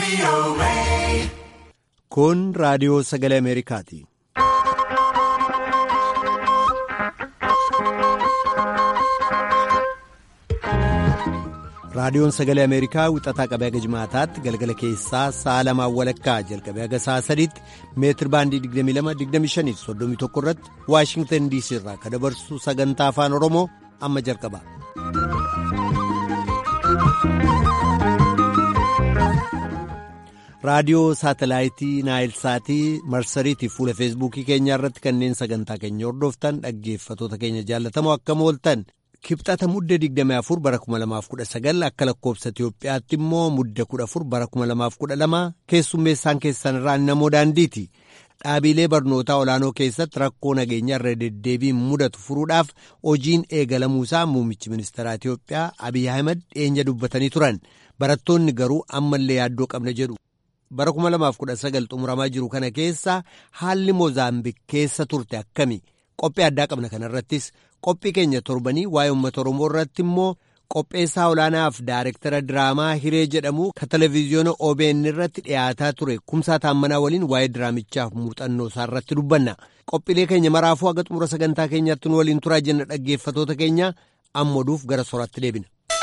Kun raadiyoo sagalee Ameerikaati. Raadiyoon sagalee Ameerikaa wixataa qabee haga jimaataatti galgala keessaa sa'a lamaan walakkaa jalqabee haga sa'a sadiitti meetir baandii 22-25-31 irratti Waashingtan DC irraa kan dabarsu sagantaa afaan Oromoo amma jalqaba. Raadiyoo saatalaayitii Naayilsaatii marsariitii fuula feesbuukii keenyaa irratti kanneen sagantaa keenya hordoftan dhaggeeffatoota keenya jaallatamoo akkam ooltan. Kibxata mudde 24 bara 2019 akka lakkoobsa Itiyoophiyaatti immoo mudde 14 bara 2012 keessummeessaan keessan irraa namoo daandiiti. Dhaabilee barnootaa olaanoo keessatti rakkoo nageenyaa irra deddeebiin mudatu furuudhaaf hojiin eegalamuusaa muummichi ministeeraa Itiyoophiyaa Abiy Ahimad dhiyeenya dubbatanii turan. Barattoonni garuu ammallee yaaddoo qabna jedhu. Bara 2019 xumuramaa jiru kana keessa haalli Moozaambiik keessa turte akkami? Qophii addaa qabna kanarrattis. Qophii keenya torbanii waa'ee uummata Oromoo irratti immoo qopheessaa olaanaaf daarektara diraamaa Hiree jedhamu ka televezyiyoona OBN irratti dhiyaataa ture kumsaa taammanaa waliin waa'ee diraamichaaf muuxannoo isaa irratti dubbanna. Qophiilee keenya maraafuu haga xumura sagantaa keenyaatti nu waliin turaa jenna dhaggeeffatoota keenya ammoduuf gara soraatti deebina.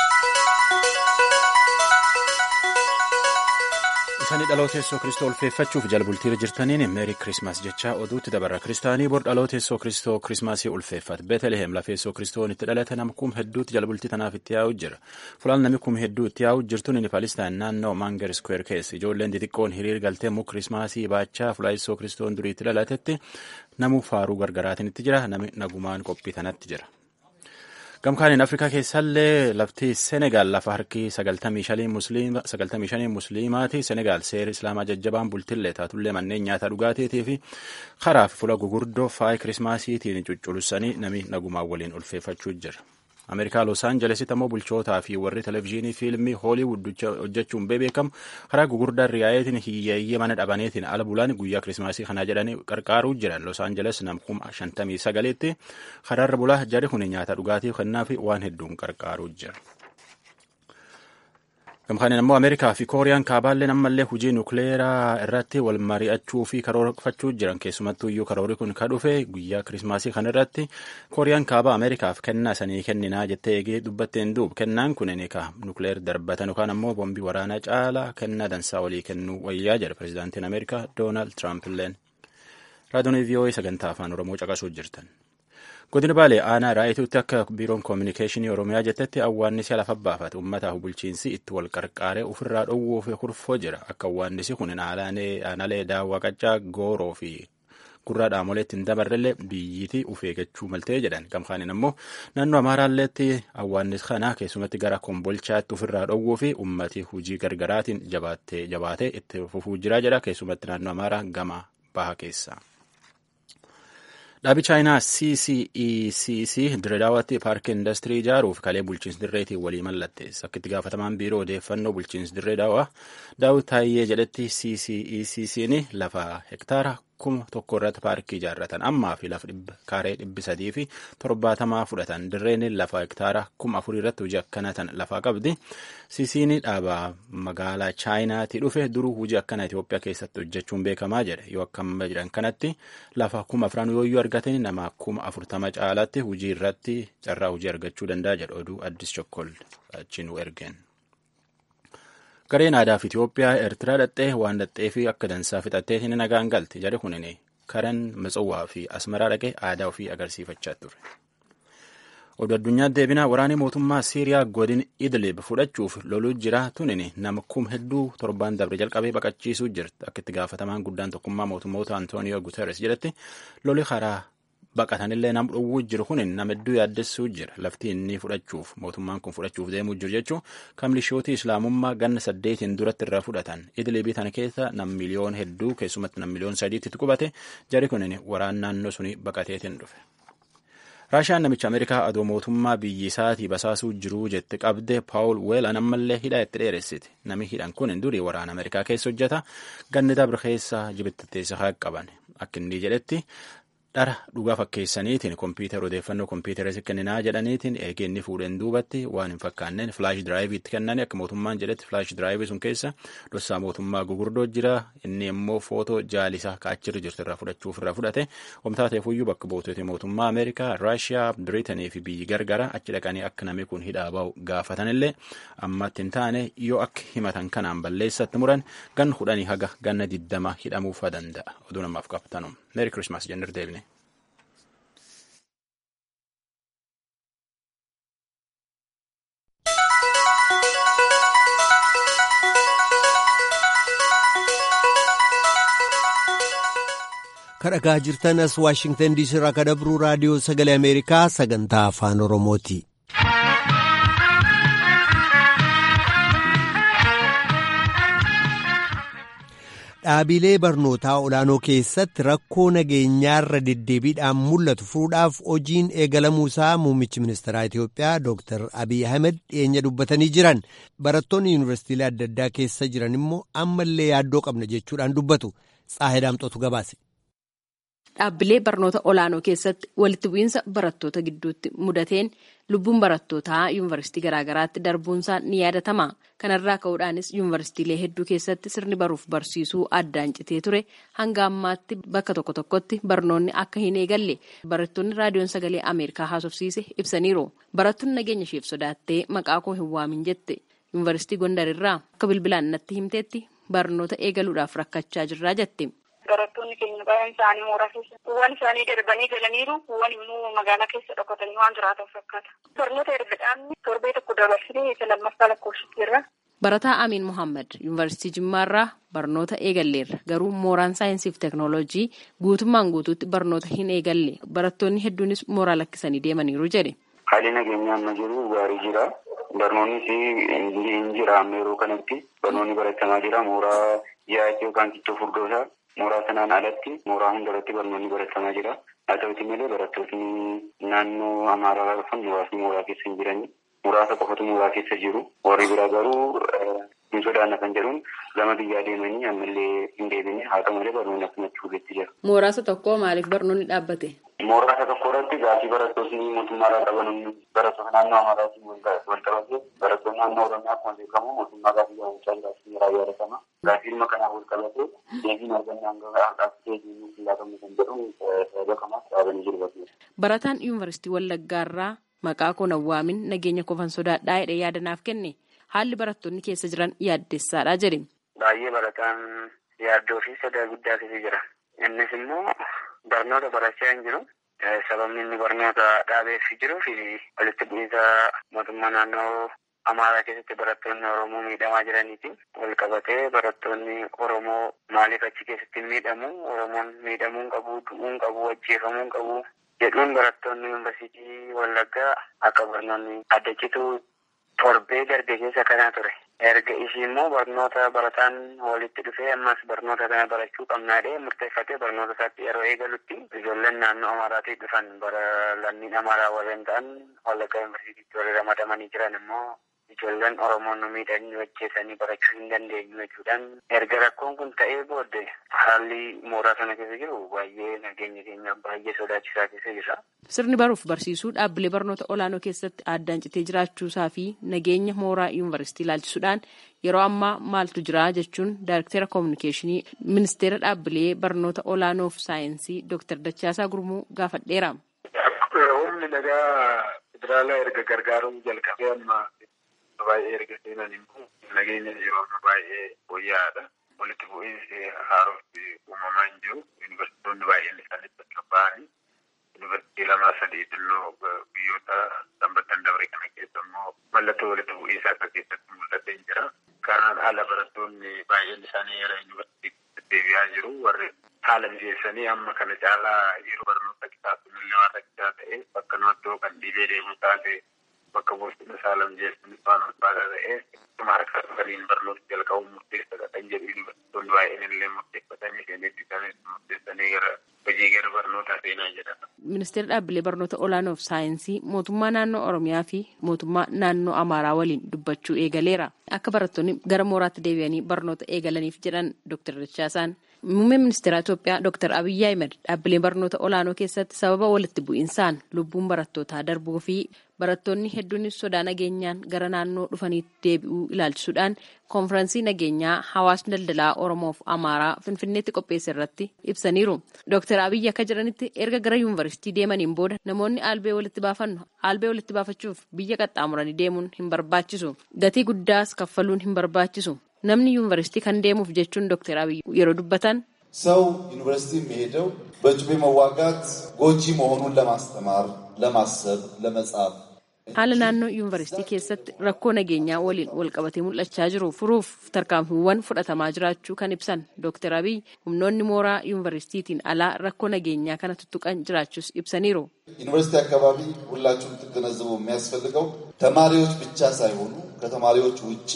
Isanii dhaloota Yesuus Kiristoo ulfeeffachuuf jalbultiirra jirtaniin meerii Kirismaas jechaa oduutti dabarra. Kiristaanii bor dhaloota Yesuus Kiristoo Kirismaasii ulfeeffate. Beetelehem lafa Yesuus Kiristoon itti dhalate nama kum hedduutti jalbultii tanaaf itti yaa'u jira. Fulaan namni kum hedduu itti yaa'u jirtuun inni Palestaan naannoo Maangar Square keessa. Ijoolleen xixiqqoon hiriir galtee muk Kirismaasii baachaa fulaa Yesuus Kiristoon durii itti dhalatetti namu faaruu gargaraatiin itti jira. Nami nagumaan qophii tanatti jira. Gamkaaniin Afrikaa keessallee lafti Senegaal lafa harki 95 musliimaati. Senegaal seera islaamaa jajjabaan bultillee taatullee manneen nyaataa dhugaatiitii fi karaa fi fuula gugurdoo faaya kirismaasiitiin cucculusanii nami nagumaan waliin ulfeeffachuu jira. Ameerikaa Los Aanjelesitti ammoo bulchootaa fi warri televezyiinii fiilmii Hooliwud hojjechuun beekamu karaa gugurdaan riyaa'eetiin hiyyeeyyii mana dhabaneetiin ala bulaan guyyaa kirismaasii kanaa jedhanii qarqaaruu jiran Los Aanjeles namkuma 59tti karaarra bulaa jari kun nyaata dhugaatii kennaa fi waan hedduun qarqaaruu jira. Gamkaaniin ammoo Ameerikaa fi Kooriyaan kaabaalleen ammallee hojii nukleeraa irratti wal mari'achuu fi karoorfachuu jiran keessumattuu iyyuu karoorri kun ka dhufe guyyaa kirismaasii kana irratti Kooriyaan kaabaa Ameerikaaf kennaa sanii kenninaa jettee eegee dubbatteen duub kennaan kun ni ka nukleer darbatan yookaan ammoo boombii waraanaa caalaa kennaa dansaa walii kennuu wayyaa jedha pirezidaantiin Ameerikaa Doonaald Tiraamp illeen. Raadiyoon VOA sagantaa afaan Oromoo caqasuu jirtan. Godina Baalee aanaa raayituutti akka biiroon koominikeeshinii Oromiyaa jettetti awwaannisi lafa baafate uummataaf bulchiinsi itti wal qarqaaree ofirraa dhowwuu fi kurfoo jira. Akka awwaannisi kun aanalee daawwaa qaccaa gooroo fi gurraa dhaamoleetti hin dabarrellee biyyiitii uf eeggachuu maltee jedhan. Gamkaaniin ammoo naannoo Amaaraalleetti awwaannis kana keessumatti gara kombolchaatti ofirraa dhowwuu fi uummati hojii gargaraatiin jabaatee itti fufuu jira jedha. Keessumatti naannoo Amaaraa gama baha keessa. Dhaabi chaayinaa CCECC Dirreedaawatti paarkii indastirii ijaaruuf kalee bulchiinsi dirreetiin walii mallatteessa. Akka itti gaafatamaan biiroo odeeffannoo bulchiinsi dirreedaawaa Daawit Taayyee jedhetti CCECC'n lafa hektaara kuma tokko irratti paarkii ijaarratan ammaa fi lafa kaaree dhibbi sadii fi torbaatamaa fudhatan dirreen lafa hektaara kuma afurii irratti hojii akkana tan lafaa qabdi. CC'n dhaabaa magaalaa chaayinaatti dhufe duruu hojii akkana Itoophiyaa keessatti hojjechuun beekamaa jedhe yoo akkama jedhan kanatti lafa kuma afran yooyyuu argatanii nama kuma afurtama caalaatti hojii irratti carraa hojii argachuu danda'a jedhe oduu addis chokkol achi nu ergeen. Gareen aadaa fi Itoophiyaa Eertiraa dhaxxee waan dhaxxee fi akka dansaa fixatteetiin nagaan galte jedhe kunin karan Matsawwaa fi Asmaraa dhaqee aadaa ofii agarsiifachaa ture. Oduu addunyaa deebinaa waraanni mootummaa Siiriyaa godin Idlib fudhachuuf loluu jira tunin nama kum hedduu torbaan dabre jalqabee baqachiisuu jirti. Akka itti gaafatamaan guddaan tokkummaa mootummoota Antooniyoo Guterres jedhetti loli karaa baqatanillee nam dhowwuu jiru kun nama hedduu yaaddessuu jira. Lafti inni fudhachuuf mootummaan kun fudhachuuf deemuu jiru jechuun kan milishootii islaamummaa ganna saddeetiin duratti irraa fudhatan. Idlibii tana keessa nam miliyoon hedduu keessumatti nam miliyoon sadiitti qubate jari kunin waraan naannoo suni baqateetiin dhufe. Raashiyaan namicha Ameerikaa adoo mootummaa biyyi isaatii basaasuu jiruu jette qabde Paawul Weelan ammallee hidhaa itti dheeressiti. Nami hidhan kun durii waraana Ameerikaa keessa hojjeta. Ganni dabre keessa jibittatteessa haa qaban. Akka inni jedhetti dhara dhugaa fakkeessaniitiin kompiitara odeeffannoo kompiitara kenninaa jedhaniitiin eegee inni fuudheen duubatti waan hin fakkaanneen filaash diraayiviitti kennani akka mootummaan jedhetti filaash diraayivii sun keessa dhossaa mootummaa gugurdoo jira inni immoo footoo jaalisaa kaachirra jirtu irraa fudhachuuf irraa fudhate omtaateefuyyuu bakka buutota mootummaa ameerikaa raashiyaa biriitanii fi biyyi gargara achi dhaqanii akka namni kun hidhaa ba'u gaafatanillee ammatti hin taane yoo akka himatan kanaan balleessatti muran gan kudhanii haga ganna diddama hidhamuufa danda'a oduu namaaf qabatanu meeri kirismaas jennir deebine. kadhagaa jirtan as waashingtan diisii irraa kadabruu raadiyoo sagalee ameerikaa sagantaa afaan oromooti. dhaabilee barnootaa olaanoo keessatti rakkoo nageenyaarra deddeebiidhaan mul'atu furuudhaaf hojiin eegalamuusaa muummichi ministeeraa Itoophiyaa Dr. Abiy Ahmed dhiyeenya dubbatanii jiran barattoonni yuunivarsiitiilee adda addaa keessa jiran immoo ammallee yaaddoo qabna jechuudhaan dubbatu Tsaahidaamxootu gabaase. Dhaabbilee barnoota olaanoo keessatti walitti bu'iinsa barattoota gidduutti mudateen lubbuun barattootaa yuunivarsiitii garaagaraatti darbuunsaa ni yaadatama. Kanarraa ka'uudhaanis yuunivarsiitiilee hedduu keessatti sirni baruuf barsiisuu addaan citee ture hanga ammaatti bakka tokko tokkotti barnoonni akka hin eegalle barattoonni raadiyoon sagalee Ameerikaa haasofsiise ibsaniiru. Barattuun nageenya isheef sodaattee maqaa koo hin waamin jette. Yuunivarsiitii Gondarirraa akka bilbilaan natti himteetti barnoota eegaluudhaaf rakkachaa jirraa jette. Barattoonni keenya baay'een isaanii mooraa keessa kuuwwan isaanii darbanii galaniiru kuuwwan immoo magaalaa keessa dhokatanii waan jiraatan fakkaata. Barnoota erga dhaabni torbee tokko dabarsitee isa lammaffaa lakkoofsitteerra. Barataa Amiin Mohaammed Yuunivarsiitii Jimmaarraa barnoota eegalleerra garuu mooraan saayinsii fi teeknooloojii guutummaan guutuutti barnoota hin eegalle barattoonni hedduunis mooraa lakkisanii deemaniiru jedhe. Haalli nageenyaa amma jiru gaarii jira. Barnoonnis hin jira amma yeroo kanatti barnoonni baratamaa jira mooraa yaa'ii yookaan kittoo furdoosaa. Mooraa sanaan alatti mooraa hundarratti barnoonni baratamaa jira. Haa ta'uti malee barattoonni naannoo Amaaraa dhufan muraasni mooraa keessa hin jirani. Muraasa qofatu mooraa keessa jiru. Warri biraa garuu hin sodaanna kan jedhuun gama biyyaa deemanii ammallee hin deebine haa ta'u malee barnoonni akkumatti fuulletti jira. Mooraasa tokko maaliif barnoonni dhaabbate? Mooraasa tokko irratti gaafii barattoonni mootummaarraa qaban barattoota naannoo Amaaraatiin wal qabate barattoonni naannoo Oromiyaa akkuma beekamu mootummaa gaafii gaafachaa jiraachuu jira yaadatama. Gaafii dhimma kanaaf wal qabate deebiin argannaan gaafii deebiin laatamu kan jedhu sababa kanaaf dhaabanii jiru. Barataan yuunivarsiitii Wallaggaarraa maqaa koo nawwaamin nageenya kofan sodaadhaa jedhee yaadanaaf kenne haalli barattoonni keessa jiran yaaddessaadha jedhe. Baay'ee barataan yaaddoo fi sodaa guddaa keessa jira. Innis immoo barnoota barachaa hin jiru. Sababni inni barnoota dhaabeef jiruu fi walitti bu'iinsa mootummaa naannoo Amaaraa keessatti barattoonni Oromoo miidhamaa jiraniiti. Wal qabatee barattoonni Oromoo maaliif achi keessatti miidhamu? Oromoon miidhamuu qabu, du'uu qabu, ajjeefamuu qabu jedhuun barattoonni yuunivarsiitii Wallaggaa akka barnoonni adda citu torbee darbe keessa kanaa ture. Erga ishii immoo barnoota barataan walitti dhufee ammas barnoota kana barachuu qabnaadhee murteeffatee barnoota isaatti yeroo eegalutti ijoolleen naannoo Amaaraatii dhufan bara lammiin Amaaraa warreen ta'an Wallaggaa yuunivarsiitiitti warri ramadamanii jiran immoo ijoolleen Oromoon nu miidhanii hojjetanii barachuu hin dandeenyu jechuudhaan erga rakkoon kun ta'ee booddee haalli mooraa sana keessa jiru baay'ee nageenya keenya baay'ee sodaachisaa keessa jira. Sirni baruuf barsiisuu dhaabbilee barnoota olaanoo keessatti addaan citee jiraachuusaa fi nageenya mooraa yuunivarsiitii ilaalchisuudhaan yeroo ammaa maaltu jira jechuun daayirektera koominikeeshinii ministeera dhaabbilee barnoota olaanoo fi saayinsii Dr. Dachaasaa Gurmuu gaafadheera. Humni nagaa federaalaa erga gargaaruun jalqabee amma baay'ee erga seenan immoo nageenya yeroo baay'ee fooyya'aadha. Walitti bu'iinsi haaromsi uumamaa hin jiru. Yuunivarsiitonni baay'een isaanii bakka ba'anii yuunivarsiitii lamaa sadii xinnoo biyyoota sanbattan dabre kana keessa immoo mallattoo walitti bu'iinsa akka keessatti mul'atee jira. Kanaan ala barattoonni baay'een isaanii yeroo yuunivarsiitii deebi'aa jiru. Warri haala mijeessanii amma kana caalaa yeroo barnoota kitaabonni illee waan rakkisaa ta'e bakka noottoo kan dhibee deemuu taate bakka boostina saala mijeessanii waan ulfaataa ta'e akkuma harka waliin barnoota jalqabuun murteessaadha kan jedhu yuunivarsiitonni baay'een illee murteeffatanii seenetti isaaniis murteessanii gara hojii gara barnootaa seenaa jedhama. Ministeera dhaabbilee barnoota olaanoo fi saayinsii mootummaa naannoo Oromiyaa fi mootummaa naannoo Amaaraa waliin dubbachuu eegaleera akka barattoonni gara mooraatti deebi'anii barnoota eegalaniif jedhan Dr. Dachaasaan. Muummeen ministeera Itoophiyaa Dr. Abiyyi Ahmed dhaabbilee barnoota olaanoo keessatti sababa walitti bu'insaan lubbuun barattootaa darbuu fi barattoonni hedduunis sodaa nageenyaan gara naannoo dhufaniitti deebi'uu ilaalchisuudhaan konfiraansii nageenyaa hawaasni daldalaa Oromoof Amaaraa Finfinneetti qopheesse irratti ibsaniiru. Dr. Abiyyi akka jedhanitti erga gara yuunivarsiitii deemaniin booda namoonni albee walitti baafannu albee walitti baafachuuf biyya qaxxaamuranii deemuun hin barbaachisu. Gatii guddaas kaffaluun hin barbaachisu. namni yuunivarsiitii kan deemuuf jechuun ዶክተር አብይ yeroo dubbatan ሰው ዩኒቨርሲቲ የሚሄደው በጩቤ መዋጋት ጎጂ መሆኑን ለማስተማር፣ ለማሰብ፣ ለመጻፍ haala naannoo yuunivarsiitii keessatti rakkoo nageenyaa waliin walqabatee mul'achaa jiru furuuf tarkaanfiiwwan fudhatamaa jiraachuu kan ibsan ዶክተር አብይ humnoonni mooraa yuunivarsiitiitiin alaa rakkoo nageenyaa kana tuttuqan jiraachuus ibsaniiru. ዩኒቨርሲቲ አካባቢ ሁላችሁም ትገነዘቡ የሚያስፈልገው ተማሪዎች ብቻ ሳይሆኑ ከተማሪዎች ውጪ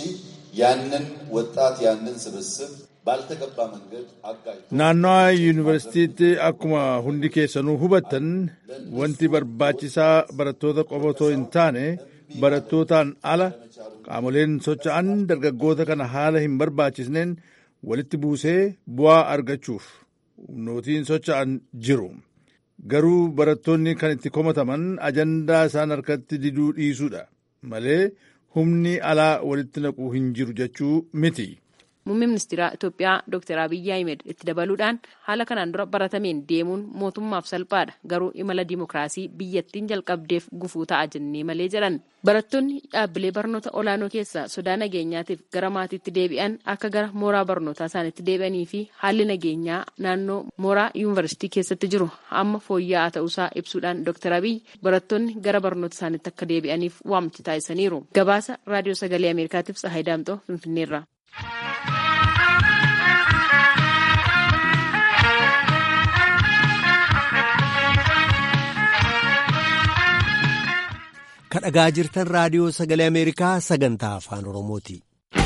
ያንን ወጣት ያንን ስብስብ ባልተገባ መንገድ አጋጭ naannawa yuunivarsiitiitti akkuma hundi keessanuu hubattan wanti barbaachisaa barattoota qofa otoo hin taane barattootaan ala qaamoleen socho'an dargaggoota kana haala hin barbaachisneen walitti buusee bu'aa argachuuf humnootiin socho'an jiru. Garuu barattoonni kan itti komataman ajandaa isaan harkatti diduu dhiisuudha malee humni alaa walitti naquu hin jiru jechuu miti. Muummeen ministeera Itoophiyaa Dr. Abiyyi Ahmed itti dabaluudhaan haala kanaan dura baratameen deemuun mootummaaf salphaadha garuu imala dimookiraasii biyyattiin jalqabdeef gufuu ta'a jennee malee jedhan. Barattoonni dhaabbilee barnoota olaanoo keessaa sodaa nageenyaatiif gara maatiitti deebi'an akka gara mooraa barnootaa isaaniitti deebi'anii fi haalli nageenyaa naannoo mooraa yuunivarsiitii keessatti jiru amma fooyya'aa ta'uusaa ibsuudhaan Dr. Abiyyi barattoonni gara barnoota isaaniitti akka deebi'aniif waamicha taasisaniiru. Gabaasa Raadiyoo Sagalee Ameerikaatiif Tsahaay Daamxoo Finfinneerra. kadhagaa jirtan raadiyoo sagalee ameerikaa sagantaa afaan oromooti.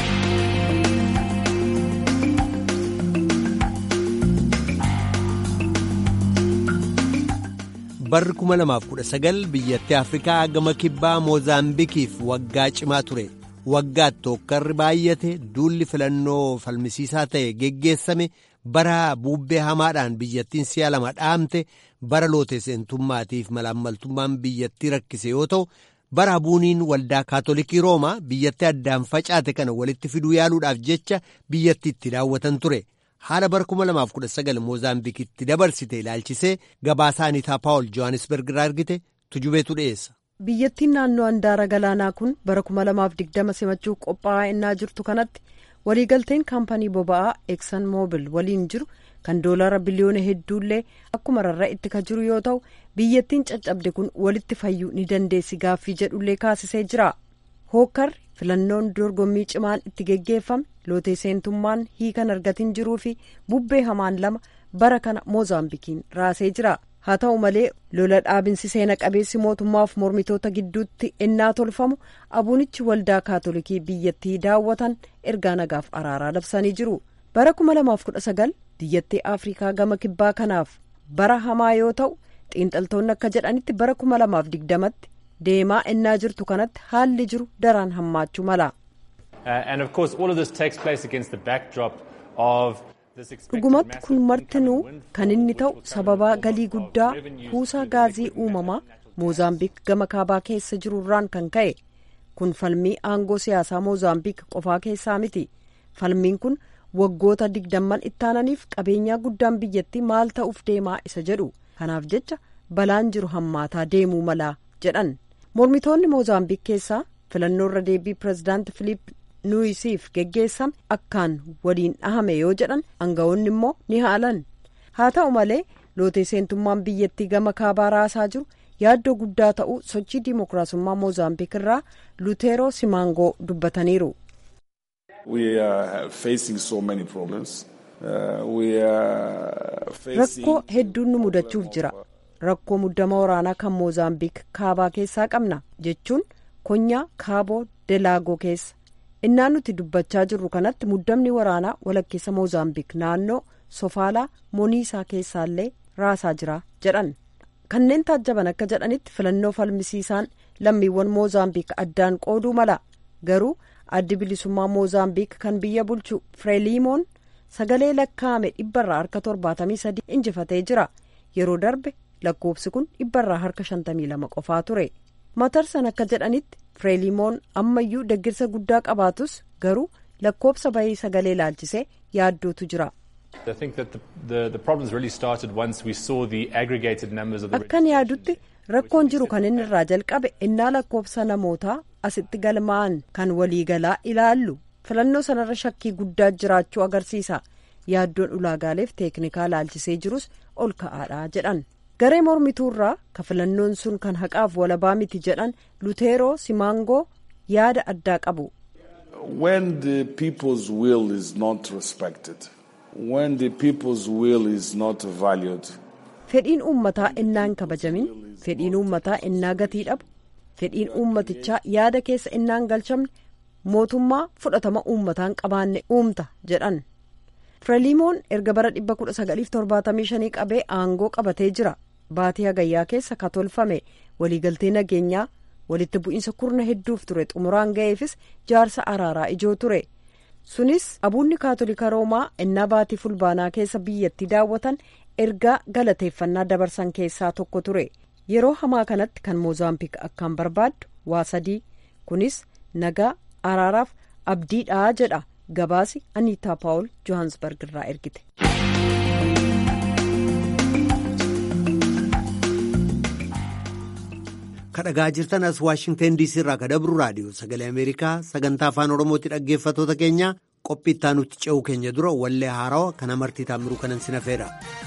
barri 2019 biyyattii afrikaa gama kibbaa moozaambikiif waggaa cimaa ture waggaatti tokkarri baay'ate duulli filannoo falmisiisaa ta'e geggeessame bara buubbee hamaadhaan biyyattiin si'a lama dhaamte bara loote seentummaatiif malaammaltummaan biyyattii rakkise yoo ta'u bara abuuniin waldaa kaatolikii roomaa biyyattii addaan facaate kana walitti fiduu yaaluudhaaf jecha biyyattii itti daawwatan ture haala bara 2019 moozaambikitti dabarsite ilaalchisee gabaasaa aniitaa paawul johannisberg irraa argite tujubeetu dhiyeessa. biyyattiin naannoo handaara galaanaa kun bara 2020 simachuuf qophaa'aa innaa jirtu kanatti waliigalteen kaampanii boba'aa eksan moobil waliin jiru kan doolaara biliyoona hedduullee akkuma rarra'etti ka jiru yoo ta'u biyyattiin caccabde kun walitti fayyuu ni dandeessi gaaffii jedhullee kaasisee jira hookkarri filannoon dorgommii cimaan itti geggeeffame lootee seentummaan hiikan argatin jiruu fi bubbee hamaan lama bara kana moozaambikiin raasee jira haa ta'u malee lola dhaabinsi seena qabeessi mootummaaf mormitoota gidduutti ennaa tolfamu abuunichi waldaa kaatolikii biyyattii daawwatan ergaa nagaaf araaraa labsanii jiru bara 2019 biyyattii afrikaa gama kibbaa kanaaf bara hamaa yoo ta'u xiinxaltoonni akka jedhanitti bara 2020tti deemaa ennaa jirtu kanatti haalli jiru daraan hammaachuu mala. dhugumatti kun martinuu kan inni ta'u sababaa galii guddaa kuusaa gaazii uumamaa moozaambiik gama kaabaa keessa jirurraan kan ka'e kun falmii aangoo siyaasaa moozaambiik qofaa keessaa miti falmiin kun waggoota digdamman ittaananiif qabeenyaa guddaan biyyattii maal ta'uuf deemaa isa jedhu kanaaf jecha balaan jiru hammaataa deemuu malaa jedhan mormitoonni moozaambiik keessaa filannoo irra deebii pirezidaanti filiip nuuyisiif geggeessame akkaan waliin dhahame yoo jedhan aangawoonni immoo ni haalan haa ta'u malee lootee seentummaan biyyattii gama kaabaa raasaa jiru yaaddoo guddaa ta'uu sochii diimokiraasummaa moozaambiik irraa luteeroo simaangoo dubbataniiru. rakkoo hedduun nu mudachuuf jira rakkoo muddama waraanaa kan moozaambiik kaabaa keessaa qabna jechuun konyaa kaaboo delaagoo keessa innaa nuti dubbachaa jirru kanatti muddamni waraanaa walakkeessa moozaambiik naannoo sofaalaa moniisaa keessaallee raasaa jira jedhan kanneen taajjaban akka jedhanitti filannoo falmisiisaan lammiiwwan moozaambiik addaan qooduu mala garuu addi bilisummaa moozaambiik kan biyya bulchu fireelimoon sagalee lakkaa'ame dhibbarraa harka torbaatamii sadii injifatee jira yeroo darbe lakkoofsi kun dhibbarraa harka shantamii lama qofaa ture matarsan akka jedhanitti fireelimoon ammayyuu deggirsa guddaa qabaatus garuu lakkoofsa bahii sagalee laalchisee yaaddootu jira. akkan yaadutti rakkoon jiru kan inni irraa jalqabe innaa lakkoofsa namootaa asitti galmaa'an kan waliigalaa ilaallu filannoo sanarra shakkii guddaa jiraachuu agarsiisa yaaddoon ulaagaaleef teeknikaa laalchisee jirus ol ka'aadha jedhan garee mormituurraa ka filannoon sun kan haqaaf walabaa miti jedhan luteeroo simaangoo yaada addaa qabu. when the people's will is not respected when the people's will is not valued. fedhiin uummataa innaa hin kabajamin fedhiin uummataa innaa gatii dhabu fedhiin uummatichaa yaada keessa innaa hin galchamne mootummaa fudhatama uummataan qabaanne uumta jedhan firelimoon erga bara 1975 qabee aangoo qabatee jira baatii hagayyaa keessa ka tolfame waliigaltee nageenyaa walitti bu'iinsa kurna hedduuf ture xumuraan ga'eefis jaarsa araaraa ijoo ture sunis abuunni kaatolika roomaa innaa baatii fulbaanaa keessa biyyatti daawwatan ergaa galateeffannaa dabarsan keessaa tokko ture yeroo hamaa kanatti kan moozaambiik akkaan barbaaddu waa sadii kunis nagaa araaraaf abdiidhaa jedha gabaasi aniitaa paawul johansbarg irraa ergite. kadhagaa jirtan as waashingten diisii irraa ka dabru raadiyoo sagalee ameerikaa sagantaa afaan oromootti dhaggeeffatoota keenya qophii itti aanutti ce'uu keenya dura wallee haarawa kana martii taamiruu kanan sinafeedha.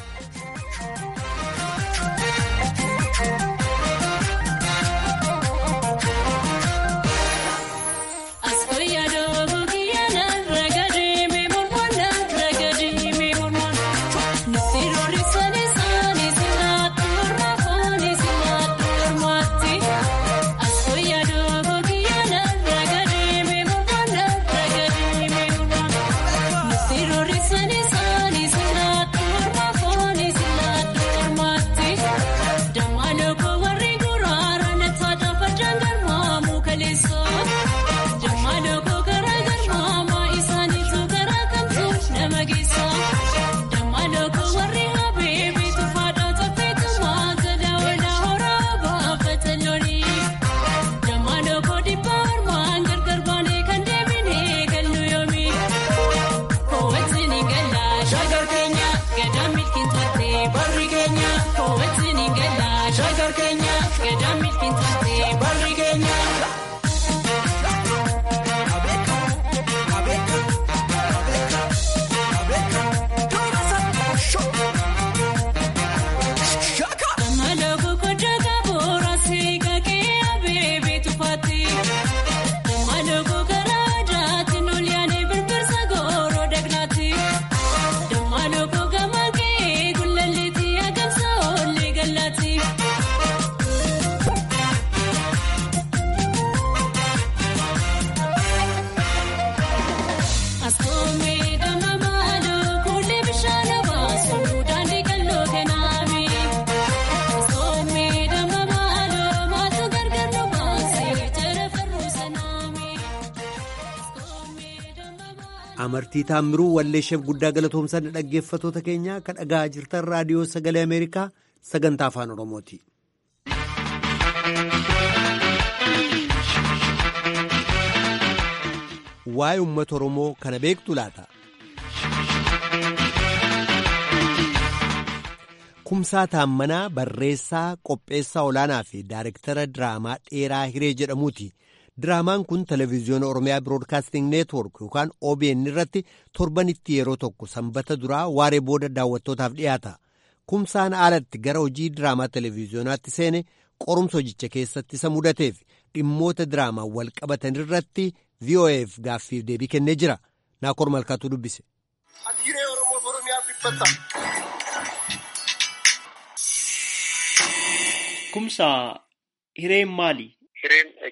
amartii taammiruu walleesheef guddaa galatoomsan dhaggeeffatoota keenya kan dhagaa jirtan raadiyoo sagalee ameerikaa sagantaa afaan oromooti. waa'ee uummata oromoo kana beektu laata. kumsaa taammanaa barreessaa qopheessaa olaanaa fi daayirektara diraamaa dheeraa hiree jedhamuuti. diraamaan kun televezyiyoona oromiyaa biroodkaasting neetwork yookaan OBN irratti torbanitti yeroo tokko sanbata duraa waaree booda daawwattootaaf dhiyaata kumsaan alatti gara hojii diraamaa televezyiyonaatti seene qorumsa hojicha keessatti isa mudateef dhimmoota diraamaa wal qabatan irratti VOA'f gaaffiif deebii kennee jira naakoor malkaatu dubbise. Kumsaa hireen maali? Hireen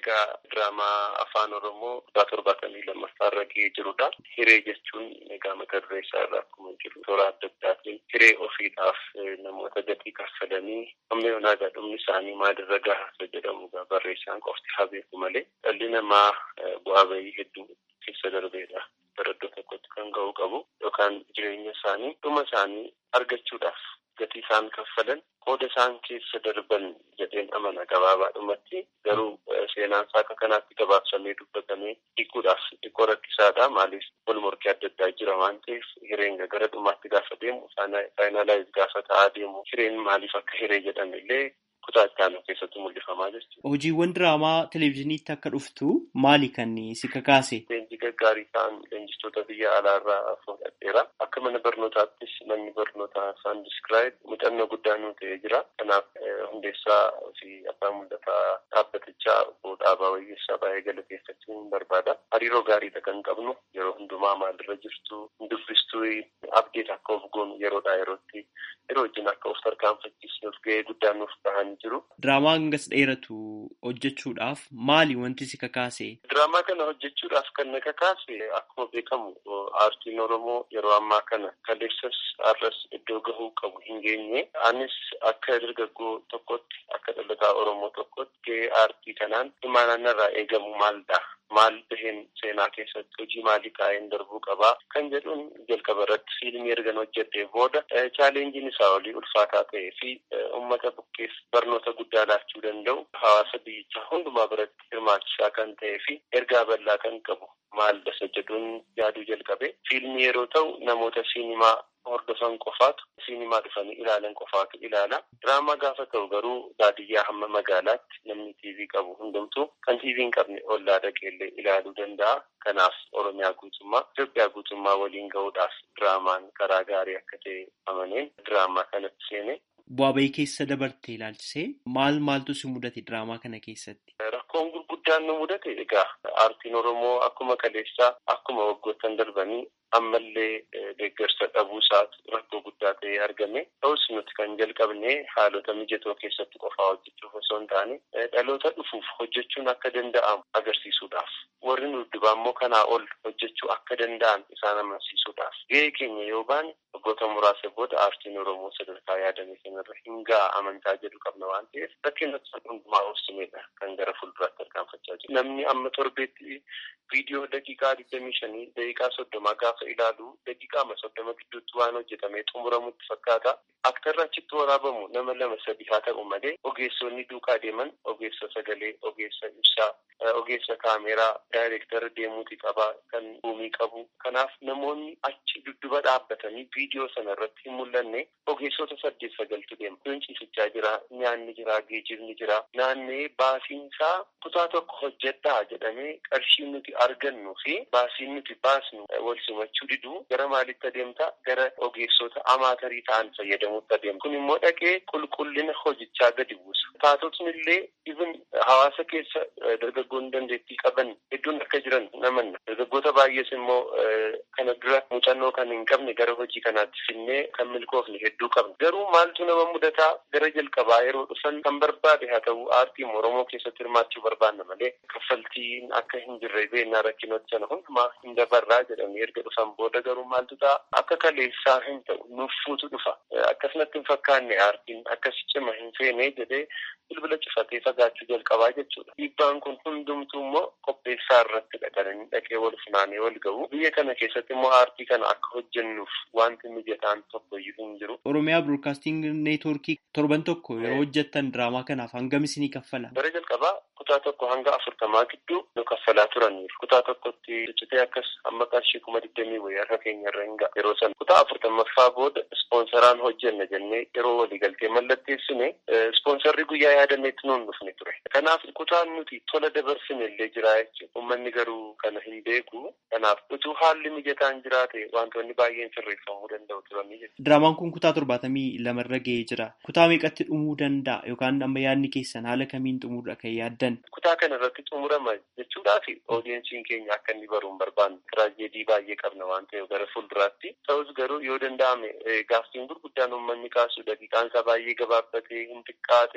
egaa diraamaa afaan oromoo kutaa torbaatamii lammaffaa irra ga'ee jirudha. Hiree jechuun egaa mata duree isaa irraa akkuma jiru toora adda addaatiin hiree ofiidhaaf namoota gatii kaffalanii amma yoonaa dhumni isaanii maalirra gahaa jedhamu barreessaan qofti haa beeku malee dhalli namaa bu'aa bahii hedduu keessa darbeedha. Bara iddoo tokkotti kan ga'uu qabu yookaan jireenya isaanii dhuma isaanii argachuudhaaf gatii isaan kaffalan qooda isaan keessa darban jedheen amana gabaabaadhumatti garuu seenaan isaa akka kanaatti gabaabsamee dubbatamee hiikuudhaaf xiqqoo rakkisaadha maaliif wal morkii adda addaa jira waan ta'eef hireen gara dhumaatti gaafa deemu faayinaalaayiz gaafa ta'aa deemu hireen maaliif akka hiree jedhame illee kutaa itti aanu keessatti mul'ifamaa jechuudha. Hojiiwwan diraamaa televezyiiniitti akka dhuftu maali kan si kakaase? Leenjii gaggaarii ta'an leenjistoota biyya alaarraa fudhadheera. Akka mana barnootaattis manni barnootaa isaan diskiraayib muuxannoo guddaa nuu ta'ee jira. Kanaaf hundeessaa fi abbaa mul'ataa dhaabbatichaa obbo Dhaabaa Wayyeessaa baay'ee galateeffachuun barbaada. Hariiroo gaariidha kan qabnu yeroo hundumaa maalirra jirtu dubbistuu abdeet akka of goonu yeroodhaa yerootti yeroo wajjin akka of tarkaanfachiisnuuf ga'ee guddaa nuuf bahan jiru. Diraamaa hangas dheeratu hojjechuudhaaf maali wanti si kakaase? Diraamaa kana hojjechuudhaaf kan na kakaase akkuma beekamu aartiin Oromoo yeroo ammaa kana kaleessas har'as iddoo gahuu qabu hin geenye. Anis akka dargaggoo tokkotti akka dhalataa Oromoo tokkotti gahee aartii kanaan imaanaan irraa eegamu maalidha? Maal baheen seenaa keessatti hojii maalii kaa'een darbuu qabaa kan jedhuun jalqaba irratti fiilmii ergan hojjedhee booda chaalenjiin isaa olii ulfaataa ta'ee fi uummata bukkeef barnoota guddaa laachuu danda'u hawaasa biyyichaa hundumaa biratti hirmaachisaa kan ta'ee fi ergaa bal'aa kan qabu maal dasa jedhuun yaaduu jalqabe fiilmii yeroo ta'u namoota siinimaa hordofan qofaatu siinimaa dhufanii ilaalan qofaatu ilaala. Diraamaa gaafa ta'u garuu baadiyyaa hamma magaalaatti namni tiivii qabu hundumtuu kan tiivii hin qabne ollaa dhaqeellee ilaaluu danda'a. Kanaaf Oromiyaa guutummaa Itoophiyaa guutummaa waliin gahuudhaaf diraamaan karaa gaarii akka ta'e amaneen diraamaa kanatti seene. Bu'aa bahii keessa dabartee ilaalchisee maal maaltu si mudate diraamaa kana keessatti? Rakkoon gurguddaan nu mudate egaa aartiin Oromoo akkuma kaleessaa akkuma waggoottan darbanii ammallee deeggarsa dhabuu isaatu rakkoo guddaa ta'ee argame. Ta'us nuti kan jalqabne haalota mijatoo keessatti qofaa hojjechuuf osoo hin taane dhaloota dhufuuf hojjechuun akka danda'amu agarsiisuudhaaf. Warri nu dubbaa immoo kanaa ol hojjechuu akka danda'an isaan amansiisuudhaaf. Gahee keenya yoo baane waggoota muraasa booda aartiin Oromoo sadarkaa yaadame kanarra hin ga'a amantaa jedhu qabna waan ta'eef rakkina hundumaa obsineedha kan gara fuulduraatti tarkaanfachaa jiru. Namni amma torbeetti viidiyoo daqiiqaa digdamii shanii daqiiqaa soddomaa gaafa ilaalu daqiiqaama soddoma gidduutti waan hojjetamee xumuramutti fakkaata. Aktarra achitti waraabamu nama lama sadi haa ta'u malee ogeessonni duukaa deeman ogeessa sagalee, ogeessa ibsaa, ogeessa kaameeraa, daayireektara deemuuti qabaa kan buumii qabu. Kanaaf namoonni achi dudduba dhaabbatanii viidiyoo sana irratti hin mul'anne ogeessota saddeet sagaltu deema. Iddoon ciisichaa jira, nyaanni jira, geejjibni jira. Naannee baasiinsaa kutaa tokko hojjedhaa jedhamee qarshiin nuti argannu fi baasiin nuti baasnu wal simachuu diduu gara maalitti adeemta? Gara ogeessota amaatarii ta'an fayyadamuutti adeemta. Kun immoo dhaqee qulqullina hojichaa gadi buusa. Taatotni illee even hawaasa keessa dargaggoonni dandeettii qaban hedduun akka jiran namanna. Dargaggoota baay'ees immoo kana dura muuxannoo kan hin qabne gara hojii kanaatti finnee kan milkoofne hedduu qabna. Garuu maaltu nama mudataa gara jalqabaa yeroo dhufan kan barbaade haa ta'u aartii Oromoo keessatti hirmaachuu barbaanna malee kaffaltiin akka hin jirre beennaa rakkinoota sana hundumaa hin dabarraa jedhamee erga dhufan booda garuu maaltu ta'a akka kaleessaa hin ta'u nuffuutu dhufa. Akkasumatti hin fakkaanne aartiin akkas cima hin feene jedhee bilbila cufatee fagaachuu jalqabaa jechuudha. Dhiibbaan kun hundumtuu immoo qopheessaa irratti dhaqanii dhaqee wal funaanee wal gahu. Biyya kana keessatti immoo aartii kana akka hojjennuuf wanti mijataan tokko iyyuu hin jiru. Oromiyaa Broadcasting Neetworkii torban tokko yeroo hojjettan diraamaa kanaaf hangam isinii kaffala? Bara jalqabaa kutaa tokko hanga afurtamaa gidduu nu kaffalaa turaniiru. Kutaa tokkotti hojjetee akkas amma qarshii kuma digdamii wayii harka keenya irra hin ga'a. Yeroo sana kutaa afurtamaffaa booda ispoonsaraan hojjenna jennee yeroo waliigaltee mallatteessine ispoonsarri guyyaa yaadameetti nuun dhufne ture. Kanaaf kutaan nuti tola dabarsine illee jira jechuudha. Uummanni garuu kana hin beeku. Kanaaf utuu haalli mijataan jiraate wantoonni baay'een sirreeffamuu danda'u turanii jechuudha. Diraamaan kun kutaa torbaatamii lamarra ga'ee jira. Kutaa meeqatti dhumuu danda'a yookaan amma yaadni keessan haala kamiin xumuudha kan yaaddan? Kutaa kana irratti xumurama jechuudhaaf oodiyensiin keenya akka inni baruun barbaanne tiraajedii baay'ee qabna waan ta'eef gara fuulduraatti. Ta'us garuu yoo danda'ame gaaffiin gurguddaan uummanni kaasu daqiiqaan isaa baay'ee gabaabbatee hin xiqqaate kan jedhu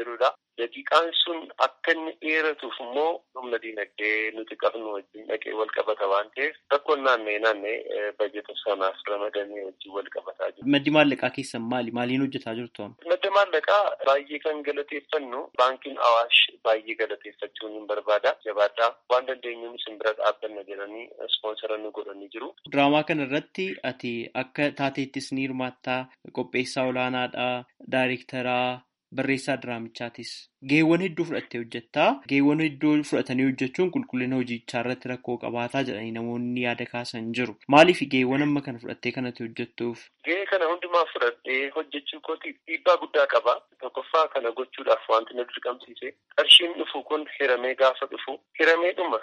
jirudha. Daqiiqaan sun akka inni dheeratuuf immoo humna diinagdee nuti qabnu wajjin dhaqee wal qabata waan ta'eef rakkoon naannee naannee bajeta sanaaf ramadamee wajjin wal qabataa jiru. Maddi maallaqaa keessan maali? Maaliin hojjetaa jirtu? Madda maallaqaa baay'ee kan galateeffannu baankiin Awaash baay'ee galateeffachuun hin barbaada. Jabaadhaa waan dandeenyuun isin bira dhaabbanna jedhanii ispoonsara nu godhanii jiru. Diraamaa kana irratti ati akka taateettis ni hirmaattaa qopheessaa olaanaadhaa daayirektaraa barreessaa diraamichaatis geewwan hedduu fudhattee hojjettaa geewwan hedduu fudhatanii hojjechuun qulqullina hojichaa irratti rakkoo qabaataa jedhanii namoonni yaada kaasan jiru maaliif geewwan amma kana fudhattee kanatti hojjettuuf. Gahee kana hundumaa fudhadhee hojjechuu kootiif dhiibbaa guddaa qaba. Tokkoffaa kana gochuudhaaf wanti na dirqamsiise qarshiin dhufu kun hiramee gaafa dhufu hiramee dhuma.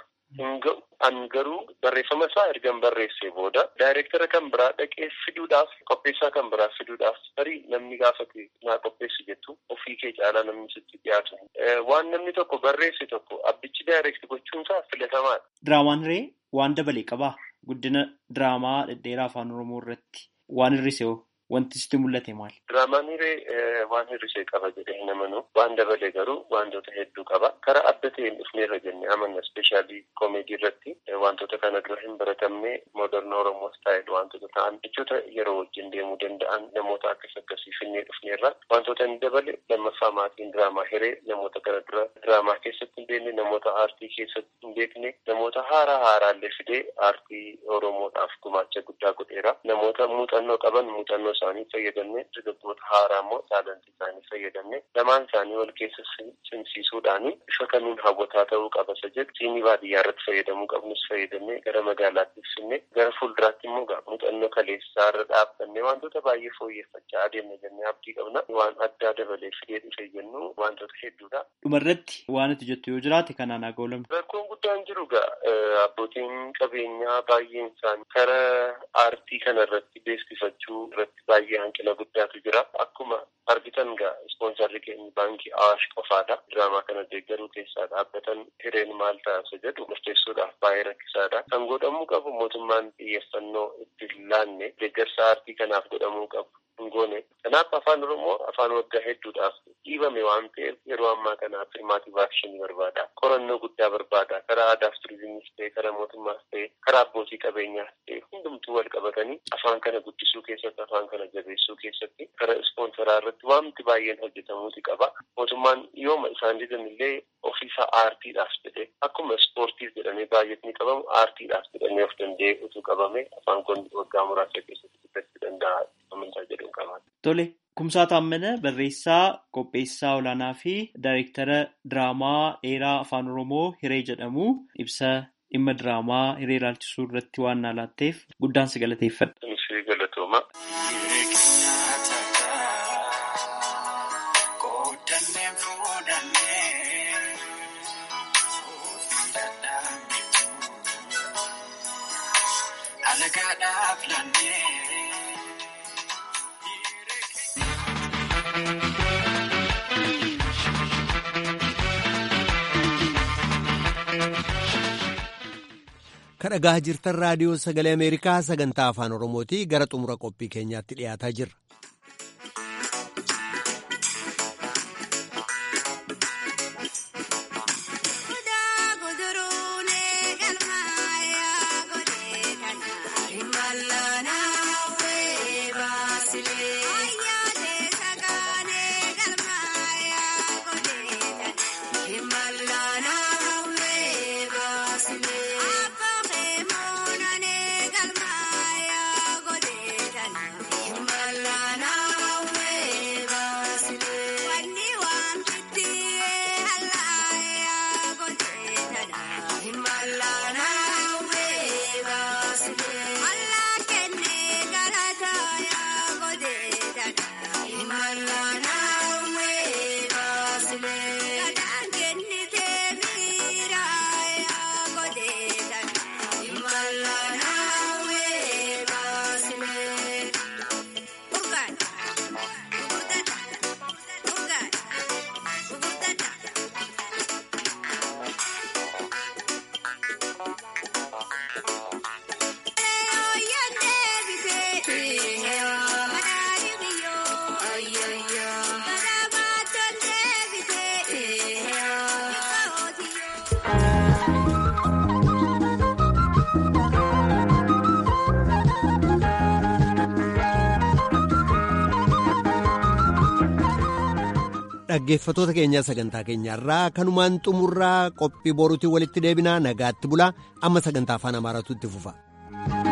An garuu barreeffama isaa ergan barreessee booda daayireektara kan biraa dhaqee fiduudhaaf qopheessaa kan biraa fiduudhaaf tarii namni gaafate naa qopheessi jettu ofii kee caalaa namni sitti dhiyaatu. Waan namni tokko barreesse tokko abbichi daayireekti gochuunsaa filatamaadha. Diraamaan ree waan dabalee qabaa guddina diraamaa dhedheeraa afaan oromoo irratti waan hir'ise wanti sitti mul'ate maali? Diraamaan hiree waan hir'isee qaba jedhee hin amanu. Waan dabalee garuu wantoota hedduu qaba. Karaa adda ta'een dhufneerra jennee amanna. Ispeeshaalii koomeedii irratti wantoota kana dura hin baratamne mooderna Oromoo staayil wantoota ta'an jechoota yeroo wajjin deemuu danda'an namoota akkas akkasii finnee dhufneerra. Wantoota inni dabale lammaffaa maatiin diraamaa hiree namoota kana dura diraamaa keessatti hin beekne namoota aartii keessatti hin beekne namoota haaraa haaraallee fidee aartii Oromoodhaaf gumaacha guddaa godheera. Namoota muuxannoo qaban muuxannoo isaanii fayyadamne dargaggoota haaraa immoo taalantii isaanii fayyadamne lamaan isaanii wal keessa simsiisuudhaani bifa kamiin hawwataa ta'uu qaba isa jedhu siinii baadiyyaa irratti fayyadamuu qabnus fayyadamne gara magaalaatti ibsinne gara fuulduraatti immoo muuxannoo kaleessaa irra dhaabbanne wantoota baay'ee fooyyeffachaa adeemna jennee abdii qabna waan addaa dabalee fidee dhufe jennu wantoota hedduudha. Dhumarratti waan ati jettu yoo jiraate kanaan haa ga'u Rakkoon guddaan jiru gaa abbootiin qabeenyaa baay'een isaanii kara aartii kana irratti beeksifachuu irratti baay'ee hanqina guddaatu jira. Akkuma argitan gaa ispoonsarri keenya baankii Awaash qofaadha. Diraamaa kana deeggaruu keessaa dhaabbatan hireen maal ta'a jedhu murteessuudhaaf baay'ee rakkisaadha. Kan godhamuu qabu mootummaan xiyyeeffannoo itti laanne deeggarsa aartii kanaaf godhamuu qabu. Hingoone. Kanaaf afaan Oromoo afaan waggaa hedduudhaaf dhiibame waan ta'eef yeroo ammaa kana afirmaatii vaakshinii barbaada. Qorannoo guddaa barbaada. Karaa aadaaf turizimiis ta'e, karaa mootummaas ta'e, karaa abbootii qabeenyaas ta'e hundumtuu wal qabatanii afaan kana guddisuu keessatti, afaan kana jabeessuu keessatti karaa ispoonsaraa irratti wanti baay'een hojjetamuuti qaba. Mootummaan yooma isaan didan illee ofiisaa aartiidhaaf jedhee akkuma ispoortiif jedhamee baay'atni qabamu aartiidhaaf jedhamee of danda'ee utuu qabame afaan kun waggaa muraasa keessatti guddachuu danda'a. Tole, Kumsaa Taammana barreessaa, qopheessaa olaanaa fi daayireektara diraamaa dheeraa afaan Oromoo Hiree jedhamu ibsa dhimma diraamaa hiree ilaalchisuu irratti waan naa laatteef guddaan si galateeffadha. Si galatooma. Kan dhagaa jirtan raadiyoo sagalee Ameerikaa sagantaa afaan Oromooti gara xumura qophii keenyaatti dhiyaataa jirra. Mala. dhaggeeffatoota keenyaa sagantaa keenyaarraa kanumaan xumurraa qophii boruutiin walitti deebinaa nagaatti bulaa amma sagantaa afaan amaaraatu itti fufa.